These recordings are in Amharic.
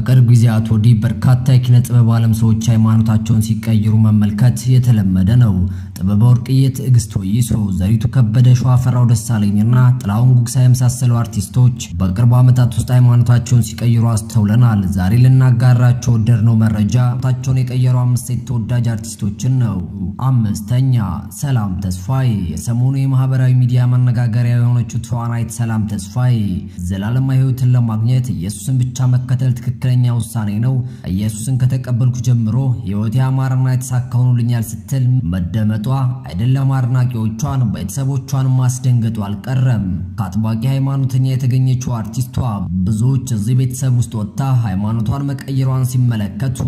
ከቅርብ ጊዜያት ወዲህ በርካታ የኪነ ጥበብ ዓለም ሰዎች ሃይማኖታቸውን ሲቀይሩ መመልከት የተለመደ ነው። ጥበበ ወርቅዬ፣ ትዕግስት ወይሶ፣ ዘሪቱ ከበደ፣ ሸዋፈራው ደሳለኝና ጥላሁን ጉግሳ የመሳሰሉ አርቲስቶች በቅርብ ዓመታት ውስጥ ሃይማኖታቸውን ሲቀይሩ አስተውለናል። ዛሬ ልናጋራቸው ወደድነው መረጃ ሃይማኖታቸውን የቀየሩ አምስት ሴት ተወዳጅ አርቲስቶችን ነው። አምስተኛ ሰላም ተስፋዬ። የሰሞኑ የማህበራዊ ሚዲያ መነጋገሪያ የሆነችው ተዋናይት ሰላም ተስፋዬ ዘላለማዊ ሕይወትን ለማግኘት ኢየሱስን ብቻ መከተል ትክክለኛ ውሳኔ ነው፣ ኢየሱስን ከተቀበልኩ ጀምሮ ሕይወቴ ያማረና የተሳካ ሆኖልኛል ስትል መደመጧ አይደለም አድናቂዎቿን ቤተሰቦቿን ማስደንገጡ አልቀረም። ከአጥባቂ ሃይማኖተኛ የተገኘችው አርቲስቷ ብዙዎች እዚህ ቤተሰብ ውስጥ ወጥታ ሃይማኖቷን መቀየሯን ሲመለከቱ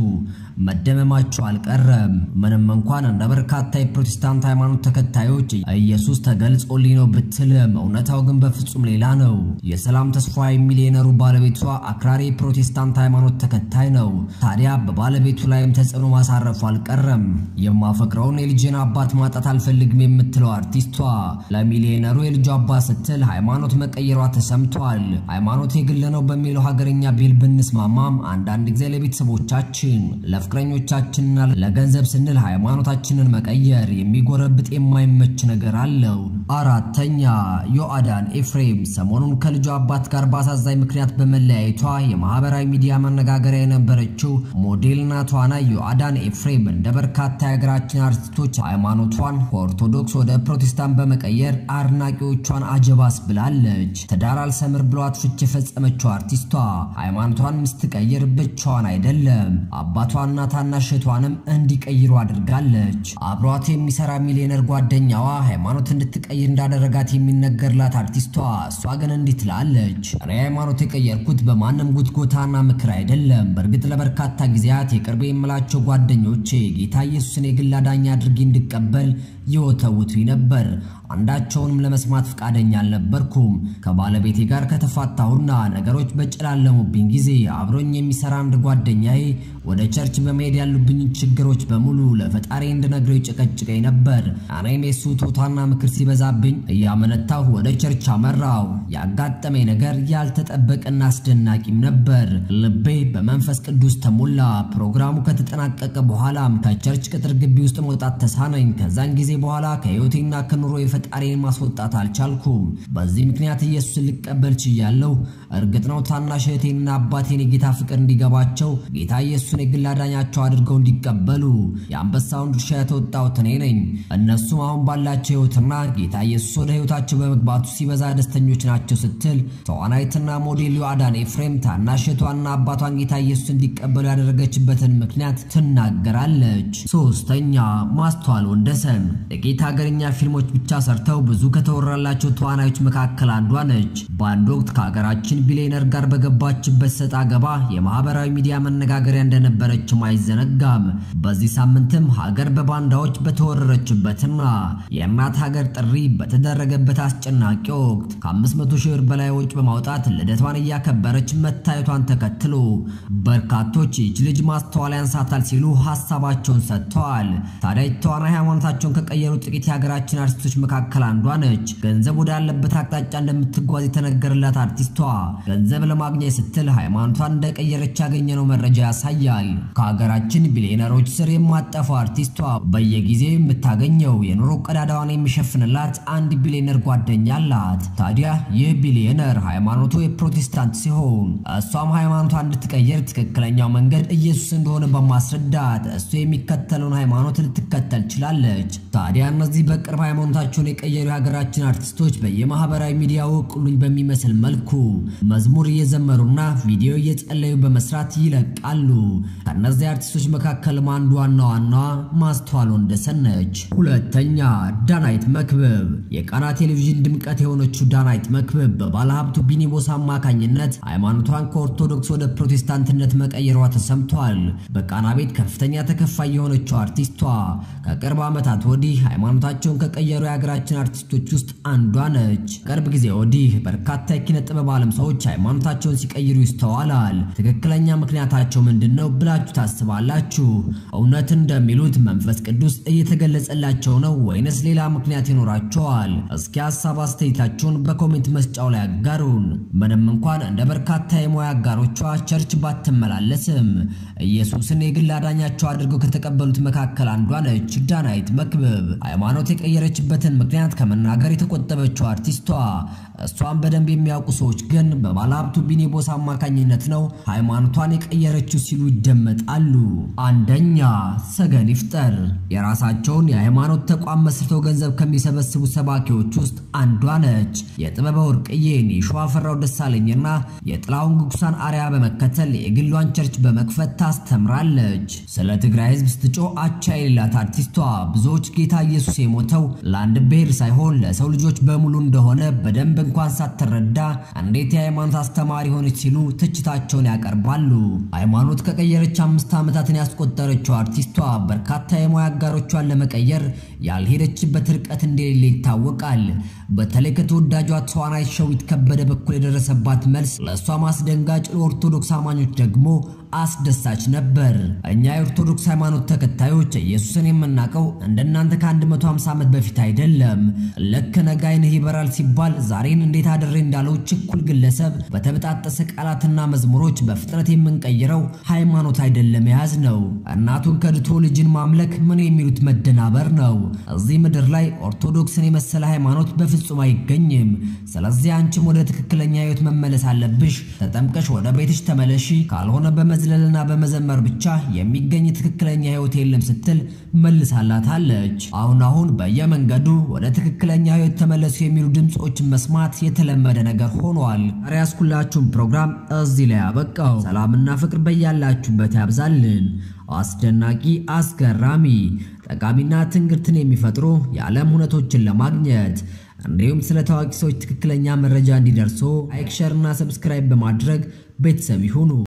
መደመማቸው አልቀረም። ምንም እንኳን እንደ በርካታ የፕሮቴስታንት ሃይማኖት ተከታዮች ኢየሱስ ተገልጾልኝ ነው ብትልም እውነታው ግን በፍጹም ሌላ ነው። የሰላም ተስፋዬ ሚሊዮነሩ ባለቤቷ አክራሪ የፕሮቴስታንት ሃይማኖት ተከታይ ነው። ታዲያ በባለቤቱ ላይም ተጽዕኖ ማሳረፉ አልቀረም። የማፈቅረውን የልጄን አባት ማጣት አልፈልግም የምትለው አርቲስቷ ለሚሊዮነሩ የልጁ አባት ስትል ሃይማኖት መቀየሯ ተሰምቷል። ሃይማኖት የግል ነው በሚለው ሀገርኛ ቢል ብንስማማም አንዳንድ ጊዜ ለቤተሰቦቻችን ለፍቅረኞቻችንና ለገንዘብ ስንል ሃይማኖታችንን መቀየር የሚጎረብጥ የማይመች ነገር አለው። አራተኛ ዮአዳን ኤፍሬም ሰሞኑን ከልጁ አባት ጋር በአሳዛኝ ምክንያት በመለያየቷ የማህበራዊ ሚዲያ መነጋገሪያ የነበረችው ሞዴልና ተዋናይ ዮአዳን ኤፍሬም እንደ በርካታ የሀገራችን አርቲስቶች ሃይማኖቷን ከኦርቶዶክስ ወደ ፕሮቴስታንት በመቀየር አድናቂዎቿን አጀባስ ብላለች። ትዳር አልሰምር ብሏት ፍች የፈጸመችው አርቲስቷ ሃይማኖቷን ስትቀይር ብቻዋን አይደለም አባቷና ታናሽ እህቷንም እንዲቀይሩ አድርጋለች። አብሯት የሚሰራ ሚሊዮነር ጓደኛዋ ሃይማኖት እንድትቀይር እንዳደረጋት የሚነገርላት አርቲስቷ እሷ ግን እንዲህ ትላለች። እኔ ሃይማኖት የቀየርኩት በማንም ጉትጎታና ምክር አይደለም። በእርግጥ ለበርካታ ጊዜያት የቅርቤ የምላቸው ጓደኞቼ ጌታ ኢየሱስን የግል አዳኝ አድርጌ እንድቀበል ይወተውቱኝ ነበር። አንዳቸውንም ለመስማት ፈቃደኛ አልነበርኩም። ከባለቤቴ ጋር ከተፋታሁና ነገሮች በጨላለሙብኝ ጊዜ አብሮኝ የሚሰራ አንድ ጓደኛዬ ወደ ቸርች በመሄድ ያሉብኝ ችግሮች በሙሉ ለፈጣሪ እንድነግረው ይጨቀጭቀኝ ነበር። እኔም የሱ ቶታና ምክር ሲበዛብኝ እያመነታሁ ወደ ቸርች አመራው። ያጋጠመኝ ነገር ያልተጠበቀና አስደናቂም ነበር። ልቤ በመንፈስ ቅዱስ ተሞላ። ፕሮግራሙ ከተጠናቀቀ በኋላም ከቸርች ቅጥር ግቢ ውስጥ መውጣት ተሳነኝ። ከዛን ጊዜ በኋላ ከህይወቴና ከኑሮ ፈጣሪን ማስወጣት አልቻልኩም። በዚህ ምክንያት ኢየሱስን ልቀበል ችያለሁ። እርግጥ ነው ታናሽ እህቴንና አባቴን የጌታ ፍቅር እንዲገባቸው ጌታ ኢየሱስን የግል አዳኛቸው አድርገው እንዲቀበሉ የአንበሳውን ድርሻ የተወጣሁት እኔ ነኝ። እነሱም አሁን ባላቸው ህይወትና ጌታ ኢየሱስ ወደ ህይወታቸው በመግባቱ ሲበዛ ደስተኞች ናቸው ስትል ተዋናይትና ሞዴል ዮአዳን ኤፍሬም ታናሽ እህቷና አባቷን ጌታ ኢየሱስ እንዲቀበሉ ያደረገችበትን ምክንያት ትናገራለች። ሶስተኛ ማስተዋል ወንደሰን ጥቂት ሀገርኛ ፊልሞች ብቻ ሰርተው ብዙ ከተወራላቸው ተዋናዮች መካከል አንዷ ነች። በአንድ ወቅት ከሀገራችን ቢሊዮነር ጋር በገባችበት ሰጣ ገባ የማህበራዊ ሚዲያ መነጋገሪያ እንደነበረችም አይዘነጋም። በዚህ ሳምንትም ሀገር በባንዳዎች በተወረረችበትና የእናት ሀገር ጥሪ በተደረገበት አስጨናቂ ወቅት ከ500 ሺህ ብር በላይ ወጪ በማውጣት ልደቷን እያከበረች መታየቷን ተከትሎ በርካቶች ይች ልጅ ማስተዋል ያንሳታል ሲሉ ሀሳባቸውን ሰጥተዋል። ታዲያ ተዋናይ ሃይማኖታቸውን ከቀየሩ ጥቂት የሀገራችን አርቲስቶች መካከል አንዷ ነች። ገንዘብ ወዳለበት አቅጣጫ እንደምትጓዝ የተነገረላት አርቲስቷ ገንዘብ ለማግኘት ስትል ሃይማኖቷን እንደቀየረች ያገኘነው መረጃ ያሳያል። ከሀገራችን ቢሊዮነሮች ስር የማጠፋው አርቲስቷ በየጊዜው የምታገኘው የኑሮ ቀዳዳዋን የሚሸፍንላት አንድ ቢሊዮነር ጓደኛ አላት። ታዲያ ይህ ቢሊዮነር ሃይማኖቱ የፕሮቴስታንት ሲሆን እሷም ሃይማኖቷን እንድትቀየር ትክክለኛው መንገድ ኢየሱስ እንደሆነ በማስረዳት እሱ የሚከተለውን ሃይማኖት ልትከተል ችላለች። ታዲያ እነዚህ በቅርብ ሃይማኖታቸውን የቀየሩ የሀገራችን አርቲስቶች በየማህበራዊ ሚዲያ ወቅሉኝ በሚመስል መልኩ መዝሙር እየዘመሩና ቪዲዮ እየጸለዩ በመስራት ይለቃሉ። ከእነዚህ አርቲስቶች መካከልም አንዱ ዋና ዋናዋ ማስተዋል ወንደሰን ነች። ሁለተኛ ዳናይት መክብብ። የቃና ቴሌቪዥን ድምቀት የሆነችው ዳናይት መክብብ በባለሀብቱ ቢኒቦስ አማካኝነት ሃይማኖቷን ከኦርቶዶክስ ወደ ፕሮቴስታንትነት መቀየሯ ተሰምቷል። በቃና ቤት ከፍተኛ ተከፋይ የሆነችው አርቲስቷ ከቅርብ ዓመታት ወዲህ ሃይማኖታቸውን ከቀየሩ የሀገራችን አርቲስቶች ውስጥ አንዷ ነች። ቅርብ ጊዜ ወዲህ በርካታ የኪነ ጥበብ ዓለም ሰዎች ሃይማኖታቸውን ሲቀይሩ ይስተዋላል። ትክክለኛ ምክንያታቸው ምንድን ነው ብላችሁ ታስባላችሁ? እውነት እንደሚሉት መንፈስ ቅዱስ እየተገለጸላቸው ነው ወይንስ ሌላ ምክንያት ይኖራቸዋል? እስኪ ሀሳብ አስተያየታችሁን በኮሜንት መስጫው ላይ አጋሩን። ምንም እንኳን እንደ በርካታ የሙያ አጋሮቿ ቸርች ባትመላለስም ኢየሱስን የግል አዳኛቸው አድርገው ከተቀበሉት መካከል አንዷ ነች ዳናይት መክብብ። ሃይማኖት የቀየረችበትን ምክንያት ከመናገር የተቆጠበችው አርቲስቷ እሷን በደንብ የሚያውቁ ሰዎች ግን በባለሀብቱ ቢኒቦስ አማካኝነት ነው ሃይማኖቷን የቀየረችው ሲሉ ይደመጣሉ። አንደኛ ሰገን ይፍጠር የራሳቸውን የሃይማኖት ተቋም መስርተው ገንዘብ ከሚሰበስቡ ሰባኪዎች ውስጥ አንዷ ነች። የጥበበ ወርቅዬን የሸዋፈራው ደሳለኝና የጥላሁን ጉጉሳን አርያ በመከተል የግሏን ቸርች በመክፈት ታስተምራለች። ስለ ትግራይ ሕዝብ ስትጮ አቻ የሌላት አርቲስቷ ብዙዎች ጌታ ኢየሱስ የሞተው ለአንድ ብሔር ሳይሆን ለሰው ልጆች በሙሉ እንደሆነ በደንብ እንኳን ሳትረዳ እንዴት የሃይማኖት አስተማሪ ሆነች ሲሉ ትችታቸውን ያቀርባሉ። ሃይማኖት ከቀየረች አምስት ዓመታትን ያስቆጠረችው አርቲስቷ በርካታ የሙያ አጋሮቿን ለመቀየር ያልሄደችበት ርቀት እንደሌለ ይታወቃል። በተለይ ከተወዳጇ ተዋናይት ሸዊት ከበደ በኩል የደረሰባት መልስ ለእሷ ማስደንጋጭ፣ ለኦርቶዶክስ አማኞች ደግሞ አስደሳች ነበር። እኛ የኦርቶዶክስ ሃይማኖት ተከታዮች ኢየሱስን የምናውቀው እንደናንተ ከ150 ዓመት በፊት አይደለም። ልክ ነገ ዓይንህ ይበራል ሲባል ዛሬን እንዴት አድሬ እንዳለው ችኩል ግለሰብ በተበጣጠሰ ቃላትና መዝሙሮች በፍጥነት የምንቀይረው ሃይማኖት አይደለም የያዝ ነው። እናቱን ከድቶ ልጅን ማምለክ ምን የሚሉት መደናበር ነው። እዚህ ምድር ላይ ኦርቶዶክስን የመሰለ ሃይማኖት በፍጹም አይገኝም። ስለዚህ አንቺም ወደ ትክክለኛ ሕይወት መመለስ አለብሽ። ተጠምቀሽ ወደ ቤትሽ ተመለሺ፣ ካልሆነ በመዝለልና በመዘመር ብቻ የሚገኝ ትክክለኛ ሕይወት የለም ስትል መልሳላታለች። አሁን አሁን በየመንገዱ ወደ ትክክለኛ ሕይወት ተመለሱ የሚሉ ድምፆችን መስማት የተለመደ ነገር ሆኗል። ዛሬ ያስኩላችሁን ፕሮግራም እዚህ ላይ ያበቃው። ሰላምና ፍቅር በያላችሁበት ያብዛልን። አስደናቂ፣ አስገራሚ፣ ጠቃሚና ትንግርትን የሚፈጥሩ የዓለም ሁነቶችን ለማግኘት እንዲሁም ስለ ታዋቂ ሰዎች ትክክለኛ መረጃ እንዲደርሶ ላይክ፣ ሸር እና ሰብስክራይብ በማድረግ ቤተሰብ ይሁኑ።